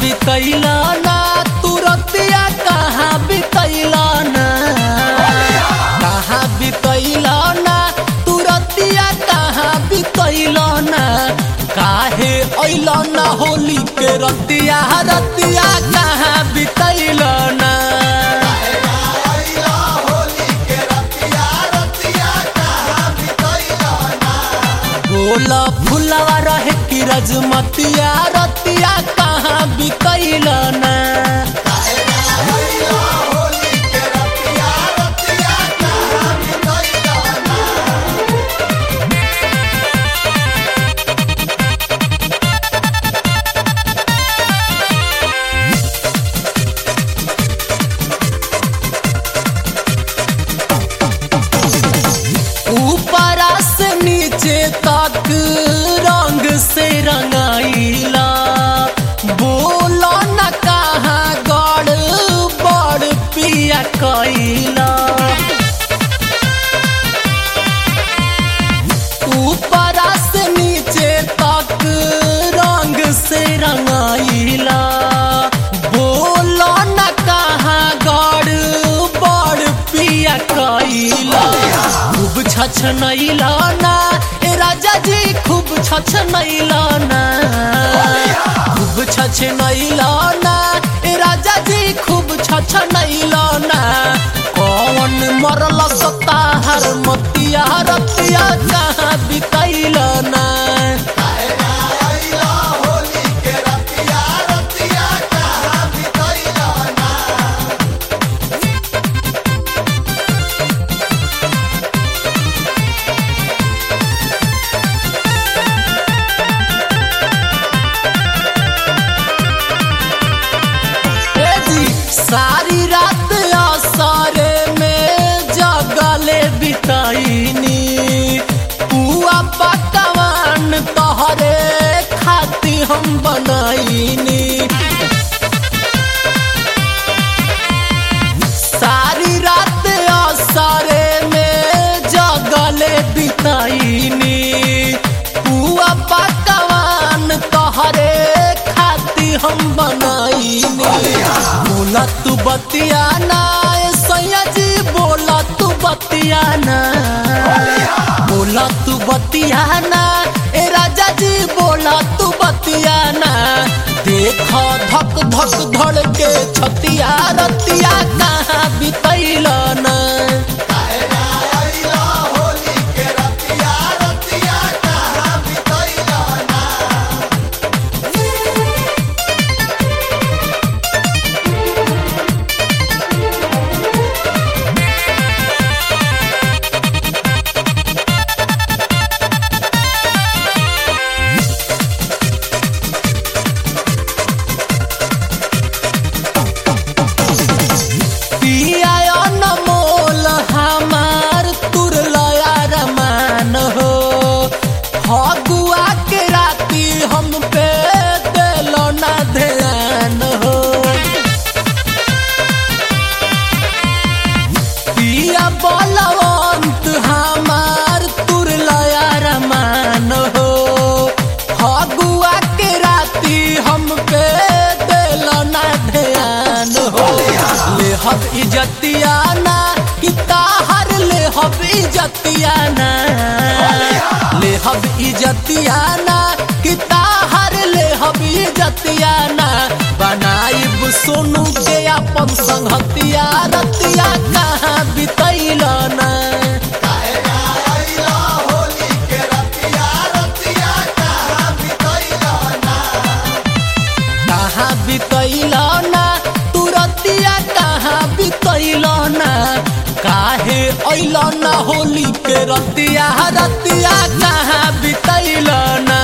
बितैल ना तू रतिया कहाँ बितैल ना कहाँ बितैल ना तू रतिया कहाँ बितैल ना काहे ऐल ना होली के रतिया रतिया कहाँ बितैल ना बोला फुलवा रहे कि रजमतिया रतिया कहाँ बितैल ना ऊपरा से नीचे तक रंग से रंगाइला बोलो न कहाँ गड़ बड़ पिया कैला ऊपरा से नीचे तक रंग से रंगाइला बोलो न कहाँ गड़ बड़ पिया कैला खूब छछनैला ना ए राजा जी खूब छछनैला ना खूब छछनैला ना ए राजा जी खूब छछनैला ना कौन मरल सत्ता हर मतिया रतिया कहाँ बितैल ना ए जी सारी रात असरे में जगले बिताईनी पुआ पकवान तोहरे खाती हम बनाईनी सारी रात असरे में जगले बिताईनी पुआ पकवान तोहरे खाती हम बनाईनी बोला तू बतिया ना ए सैया जी बोला तू बतिया ना बोला तू बतिया ना ए राजा जी बोला तू बतिया ना देख धक धक धड़ के छतिया रतिया कहाँ बितैल ना पिया अनमोल हमार तुरलया रमान हो फगुआ के राती हम पे दिलो ना ध्यान हो पिया बलवंत हमार तुरलया रमान हो फगुआ के राती हम पे दिलो ना ध्यान हो ले हम इजतिया ना कि ताहर ले हम इजतिया ना ले हम इजतिया ना कि ताहर ले हम इजतिया ना बनाइब सोनू के अपन संगतिया रतिया कहाँ बितैल ना कहाँ बितैल ना तू रतिया कहाँ बितैल ना काहे ऐल ना होली के रतिया रतिया कहाँ बितैल ना